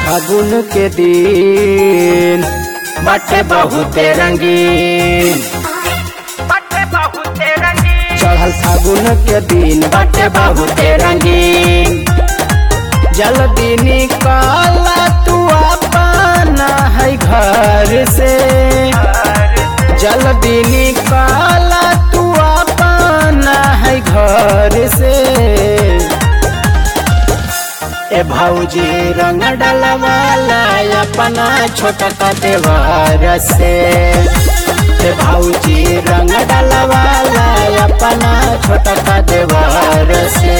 फागुन के दिन बटे बहुते रंगीन चढ़ल फागुन के दिन बटे बहुते रंगीन जल्दी निकल तू अपना है घर से जल्दी निकल तू अपना है घर से ए भौजी रंग डलवाला अपना छोटका देवर से ए भौजी रंग डलवाला अपना छोटका देवर से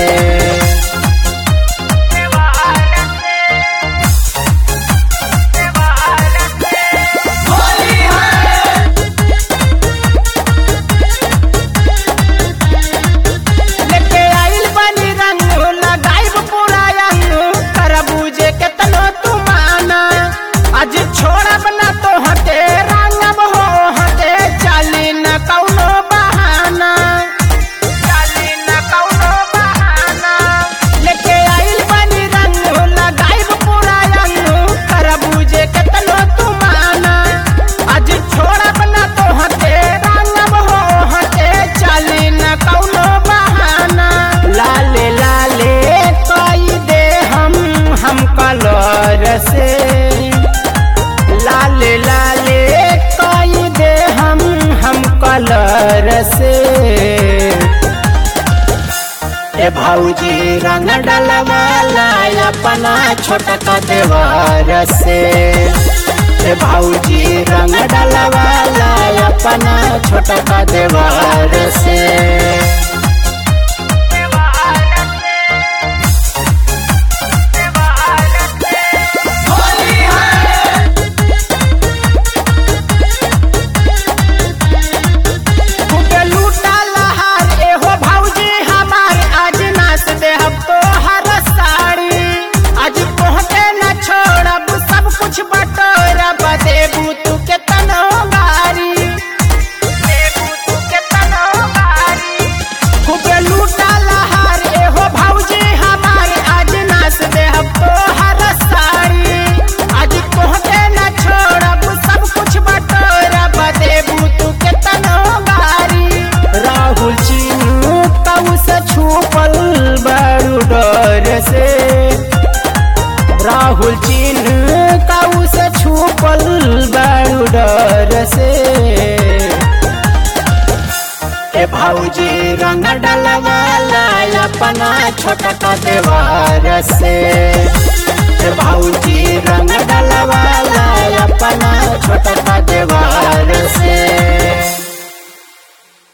लेके आइल बनी रंग लगाइब पूरा अंग तरबूजे के तनो तू माना आज छोड़ब ना तो हटे रंगब हो हटे चली न कौनो बहाना चली न कौनो बहाना लेके आइल बनी रंग लगाइब पूरा अंग तरबूजे के तनो तू माना आज छोड़ब ना तो हटे रंगब हो हटे चली न कौनो बहाना लाले लाले कई दे हम हम कलर से लाले लाले कई दे हम हम कलर से ए भौजी रंग डलवाला अपना छोटका देवर से ए भौजी रंग डलवाला अपना छोटका देवर से खूबे लूटा लहार एहो भौजी हमार आज नाच देहब तो हर साड़ी आज पहुँचे न छोड़ब सब कुछ बटोरब देबू तू के तनो गारी देबू तू के तनो गारी खूबे लूटा लहार एहो भौजी हमार आज नाच देहब तो हर साड़ी आज पहुँचे न छोड़ब सब कुछ बटोरब देबू तू के तनो गारी राहुल चीनू तऊ से छुपल बड़ू डर से राहुल चीनू तऊ से छुपल बड़ू डर से ए भौजी रंग डलवाला अपना छोटका देवर से